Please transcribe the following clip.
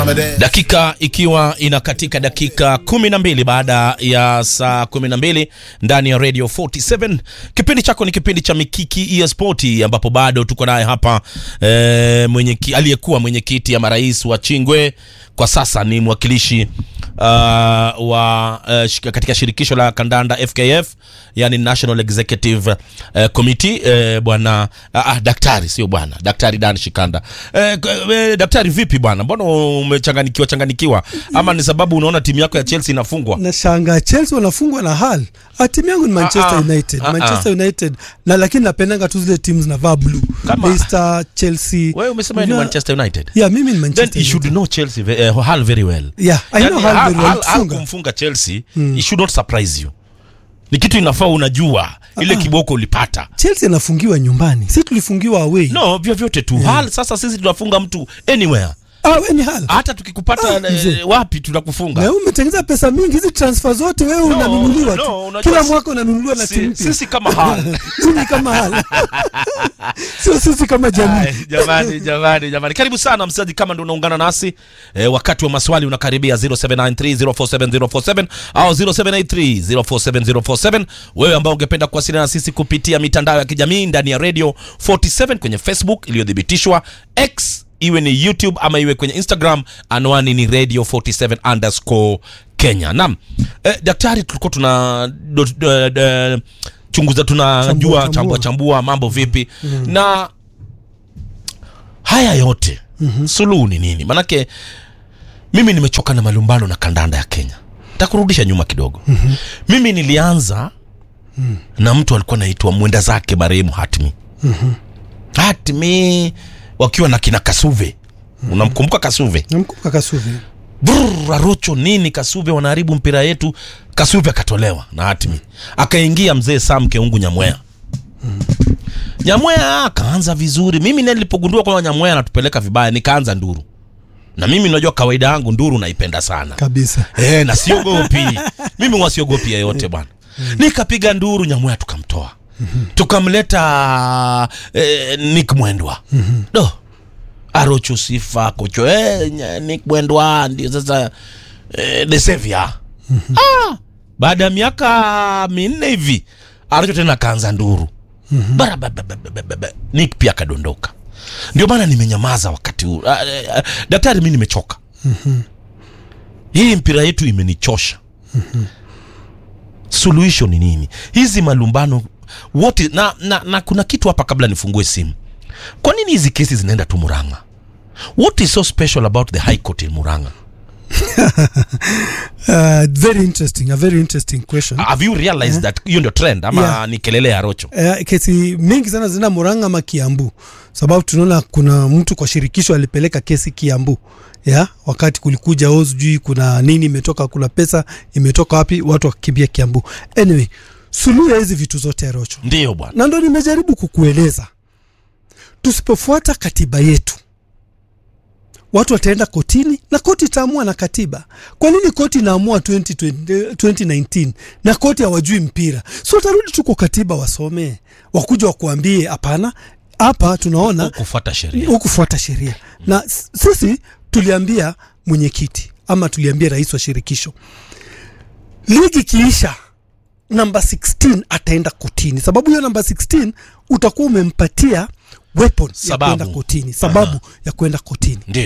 Dakika ikiwa inakatika dakika kumi na mbili baada ya saa kumi na mbili ndani ya Radio 47. Kipindi chako ni kipindi cha Mikiki ya Spoti, ambapo bado tuko naye hapa e, mwenye aliyekuwa mwenyekiti ya marais wa Chingwe kwa sasa ni mwakilishi uh, wa uh, shika, katika shirikisho la kandanda FKF, yani National Executive uh, Committee uh, bwana uh, uh, daktari sio bwana daktari Dan Shikanda. Uh, uh, daktari vipi bwana, mbona umechanganikiwa changanikiwa, ama ni sababu unaona timu yako ya Chelsea inafungwa? Nashanga Chelsea wanafungwa na Hull. Ah, timu yangu ni Manchester Ah, ah. United. Ah, ah. Manchester United. Na lakini napendanga tu zile timu zinavaa blue. Kama- Leicester, Chelsea. Wewe umesema ni Na- Manchester United. Yeah, mimi ni Then Manchester you should United. know Chelsea ve- uh, Hull very well. Yeah, I know Yani, Hull very well. Hull- Hull Kufunga. kumfunga Chelsea it should not surprise you. Ni kitu inafaa unajua ile kiboko ulipata. Chelsea anafungiwa nyumbani. Si tulifungiwa away. No, vyovyote tu. Hull sasa sisi tunafunga mtu anywhere. Ah, wewe ni Hull. Hata tukikupata Ah, eh, mzee. wapi tunakufunga. Na wewe umetengeneza pesa mingi hizi transfer zote wewe No, unanunuliwa no, tu. unajua Kila si- mwaka unanunuliwa na Si- timu mpya. Sisi kama Hull. Mimi kama Hull. Sio sisi kama jamii. Ay, jamani jamani jamani karibu sana msikilizaji kama ndo unaungana nasi e, wakati wa maswali unakaribia 0793047047 au 0783047047 wewe ambao ungependa kuwasiliana na sisi kupitia mitandao ya kijamii ndani ya radio 47 kwenye facebook iliyothibitishwa x iwe ni youtube ama iwe kwenye instagram anwani ni radio 47 underscore kenya naam e, daktari tulikuwa tuna do, do, do, chunguza tunajua Chambua, chambua, chambua. chambua mambo vipi na haya yote mm-hmm. suluhu ni nini manake mimi nimechoka na malumbano na kandanda ya kenya takurudisha nyuma kidogo mm-hmm. mimi nilianza mm. na mtu alikuwa naitwa mwenda zake marehemu hatmi mm-hmm. hatmi wakiwa na kina kasuve mm-hmm. unamkumbuka kasuve Namkumbuka Kasuvi. Brrr, arocho nini kasuve wanaharibu mpira yetu kasuve akatolewa na hatmi akaingia mzee sam keungu nyamwea nyamwea akaanza vizuri mimi naye nilipogundua kwamba nyamwea anatupeleka vibaya nikaanza nduru na mimi unajua kawaida yangu nduru naipenda sana Kabisa. Eh, na siogopi mimi wasiogopi yeyote bwana nikapiga nduru nyamwea tukamtoa tukamleta eh, nick mwendwa do arocho sifa kocho eh, nya- nick mwendwa ndio sasa eh, the savior ah, baada ya miaka minne hivi arocho tena akaanza nduru barabababababa nick pia akadondoka ndio maana nimenyamaza wakati huu Ah, eh, ah, daktari mi nimechoka hii mpira yetu imenichosha suluhisho ni nini hizi malumbano wote na, na, na kuna kitu hapa kabla nifungue simu kwa nini hizi kesi zinaenda tu muranga what is so special about the high court in muranga Uh, very interesting, a very interesting question. have you realized that hiyo ndio trend ama Yeah. ni kelele ya rocho Eh, kesi mingi sana zina Murang'a ama Kiambu, sababu tunaona kuna mtu kwa shirikisho alipeleka kesi Kiambu ya wakati kulikuja o sijui kuna nini imetoka, kuna pesa imetoka wapi, watu wakimbia Kiambu. Anyway, suluhu ya hizi vitu zote ya Rocho, ndio bwana na ndo nimejaribu kukueleza, tusipofuata katiba yetu watu wataenda kotini na koti itaamua na katiba. Kwa nini koti inaamua 2020 2019 na koti hawajui mpira? So watarudi tu kwa katiba wasomee, wakuja wakuambie hapana, hapa tunaona kufuata sheria hukufuata sheria. Na s- sisi tuliambia mwenyekiti ama tuliambia rais wa shirikisho, ligi kiisha namba 16 ataenda kotini, sababu hiyo namba 16 utakuwa umempatia weapon ya Sababu. kwenda kotini, sababu ya kwenda kotini. ndio